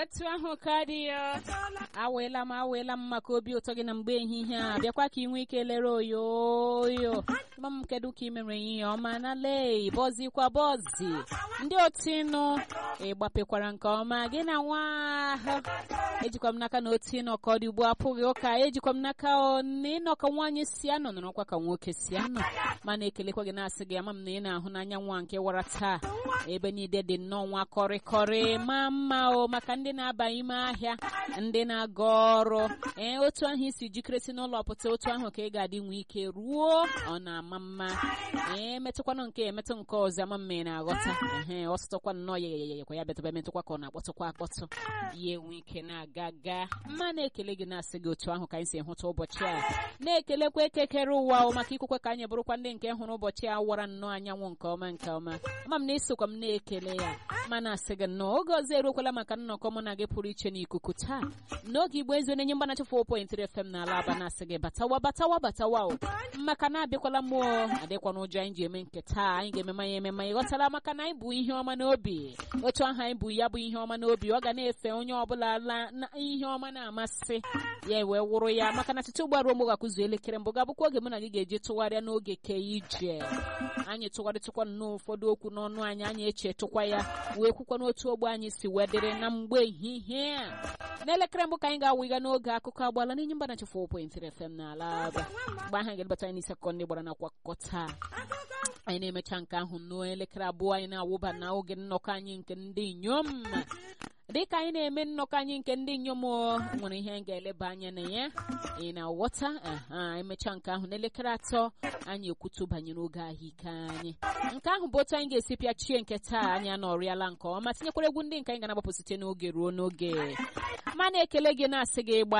etu ahụ ka dị ya aweela m aweela m maka obi ụtọ gị na mgbe ehihie a bịakwa ka ị nwee ike lere oyoyo ma m kedu ka ị mere ihe ọma na lee bọzikwa bọzi ndị otinụ ịgbapekwara nke ọma gị na nwa ahụ ejikwa m n'aka na otu ịnọ ka ọ dị ugbu apụghị ụka ejikwa m n'aka na ịnọ ka nwaanyị si anọ nọrọkwa ka nwoke si anọ mana ekelekwa gị na-asị gị ama m na ị na-ahụ n'anya nwa nke wara taa ebe niile dị nnọọ nwa kọrịkọrị ma mma o maka ndị na-aba ime ahịa ndị na-aga ọrụ ee otu ahụ isi jikere si n'ụlọ pụta otu ahụ ka ị ga-adị nwee ike ruo ọ na-ama mma ee metụkwanụ nke emetụ nke ọzọ ama mma ị na-aghọta ehe ọ sụtụkwa nnọọ ya yayayakwa ya bịatụba emetụkwa ka ọ na-akpọtụkwa akpọtụ ya enwe ike na-aga gaa mma na-ekele gị na-asị gị otu ahụ ka anyị si hụta ụbọchị a na-ekelekwa ekekere ụwa o maka ikwukwe ka anyị bụrụkwa ndị nke hụrụ ụbọchị a wara nnọọ anyanwụ nke ọma nke ọma ama m na isokwa m na-ekele ya mana asị gị nnọọ oge ọzọ eruokwala maka nnọkọ mụ na gị pụrụ iche n'ikuku taa n'oge igbo ezi onye mgbanachi 4.3 FM n'ala aba na-asị gị batawa batawa batawa o maka na abịakwala mmụọ adịkwa n'ụjọ anyị ji eme nke taa anyị ga-eme manya emema ịghọtala maka na anyị bụ ihe ọma n'obi otu ahụ anyị bụ ya bụ ihe ọma n'obi ọ ga na-efe onye ọbụla la na ihe ọma na-amasị ya wee wụrụ ya maka na tete ugbaruo mgbe gakụzu elekere mbụ ga-abụkwa oge mụ na gị ga-eji tụgharịa n'oge ke ije anyị tụgharịtụkwa nnọọ ụfọdụ okwu n'ọnụ anyị anyị echetụkwa ya wee kwukwa n'otu ogbe anyị si wee dịrị na mgbe ehihie a n'elekere mbụ ka anyị ga-awụga n'oge akụkọ agbala n'enye mba na 4.3 FM n'ala aba mgbe ahụ ga-elebata anyị n'isi akụkọ ndị gbara nakwa akụkọ taa anyị na-emecha nke ahụ n'elekere abụọ anyị na-awụba na oge nnọkọ anyị nke ndị inyom dịka anyị na-eme nnọkọ anyị nke ndị inyom nwere ihe anyị ga-eleba anya na ya ị na-aghọta aha emecha nke ahụ n'elekere atọ anyị ekwutu banyere oge ahụike anyị nke ahụ bụ otu anyị ga-esi pịachie nke taa anyị anọrịala nke ọma tinyekwara egwu ndị nke anyị ga-agbapụ site n'oge ruo n'oge ma na-ekele gị na-asị gị gba